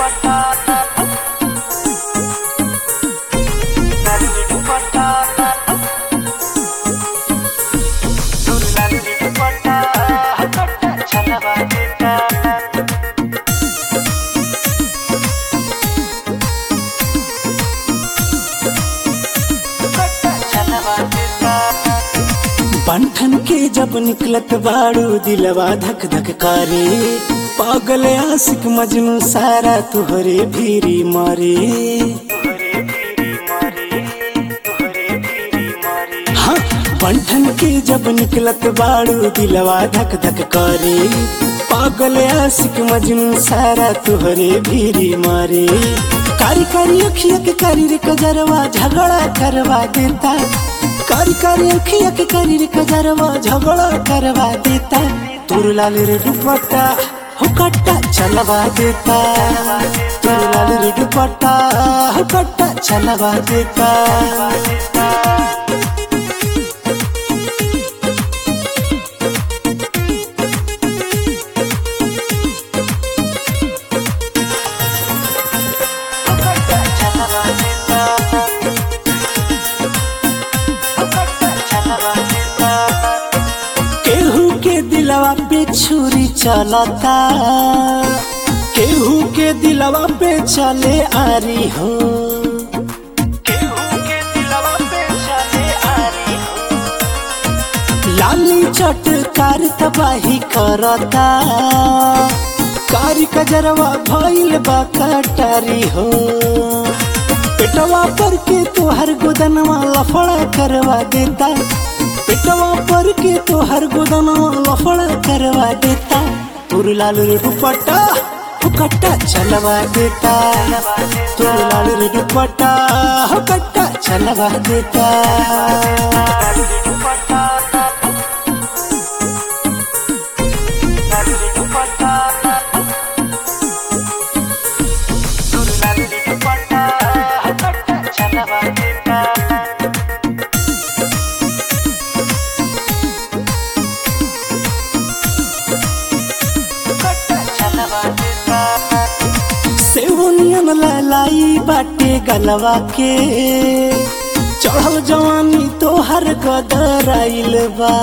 बंठन के जब निकलत बाड़ू दिलवा धक धक करे पागल आशिक मजनू सारा तुहरे भीरी मारे हाँ बंठन के जब निकलत बाड़ू दिलवा धक धक करे पागल आशिक मजनू सारा तुहरे भीरी मारे कारी कारी अखिया के कारी रे कजरवा झगड़ा करवा देता कारी कारी अखिया के कारी रे कजरवा झगड़ा करवा देता तुर लाल रे दुपट्टा हो कट्टा चलवा देता तुर लाल रे दुपट्टा हो कट्टा चलवा देता केहू के दिलवा पे छुरी चलता केहू के दिलवा पे चले आरी हो लाली चटकार तबाही करता कारी कजरवा भइल बा कटारी हो पेटवा पर के तोहर गोदनवा लफड़ा करवा देता पेटवा पर के तोहर गोदनवा लफड़ा करवा देता तुर लाल रे दुपट्टा हुकट्टा चलवा देता तुर लाल रे दुपट्टा हुकट्टा चलवा देता सेवनियन लालाई बाटे गलवा के चढ़ल जवानी तोहर गदर आइल बा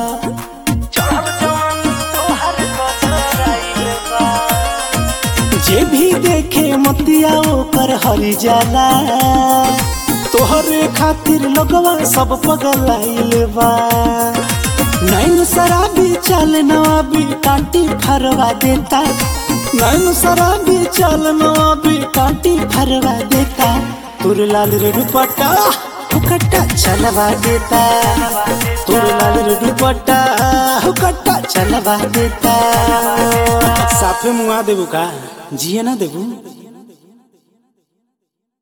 जे भी देखे मतिया ओकर हरी जाला तोहरे खातिर लोगवा सब पगल आइल बा नैन शराबी चल नवाबी काटी फरवा देता नैन शराबी चल नवाबी काटी फरवा देता तुर लाल रे दुपट्टा हुकट्टा चलवा देता तुर लाल रे दुपट्टा हुकट्टा चलवा देता साफे मुआ देबू का जिए ना देबू